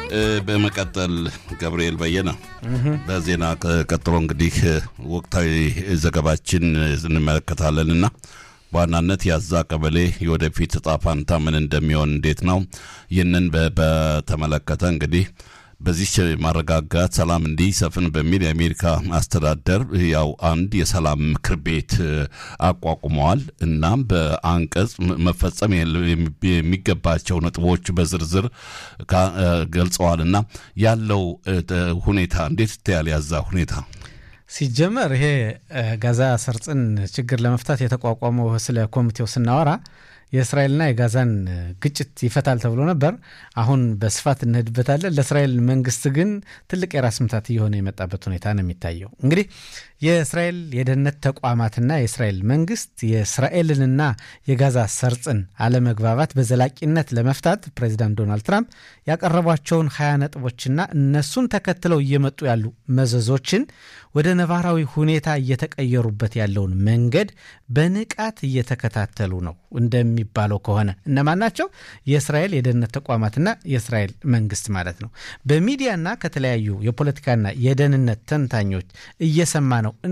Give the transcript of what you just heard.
በመቀጠል ገብርኤል በየነ በዜና ቀጥሎ እንግዲህ ወቅታዊ ዘገባችን እንመለከታለን እና በዋናነት የአዛ ቀበሌ የወደፊት እጣ ፋንታ ምን እንደሚሆን እንዴት ነው? ይህንን በተመለከተ እንግዲህ በዚህ ማረጋጋት ሰላም እንዲሰፍን በሚል የአሜሪካ አስተዳደር ያው አንድ የሰላም ምክር ቤት አቋቁመዋል። እናም በአንቀጽ መፈጸም የሚገባቸው ነጥቦች በዝርዝር ገልጸዋል። እና ያለው ሁኔታ እንዴት ይታያል? ያዛ ሁኔታ ሲጀመር ይሄ ጋዛ ሰርጽን ችግር ለመፍታት የተቋቋመው ስለ ኮሚቴው ስናወራ የእስራኤልና የጋዛን ግጭት ይፈታል ተብሎ ነበር። አሁን በስፋት እንሄድበታለን። ለእስራኤል መንግስት ግን ትልቅ የራስ ምታት እየሆነ የመጣበት ሁኔታ ነው የሚታየው። እንግዲህ የእስራኤል የደህንነት ተቋማትና የእስራኤል መንግስት የእስራኤልንና የጋዛ ሰርጽን አለመግባባት በዘላቂነት ለመፍታት ፕሬዚዳንት ዶናልድ ትራምፕ ያቀረቧቸውን ሀያ ነጥቦችና እነሱን ተከትለው እየመጡ ያሉ መዘዞችን ወደ ነባራዊ ሁኔታ እየተቀየሩበት ያለውን መንገድ በንቃት እየተከታተሉ ነው። እንደሚባለው ከሆነ እነማን ናቸው? የእስራኤል የደህንነት ተቋማትና የእስራኤል መንግስት ማለት ነው። በሚዲያና ከተለያዩ የፖለቲካና የደህንነት ተንታኞች እየሰማ ነው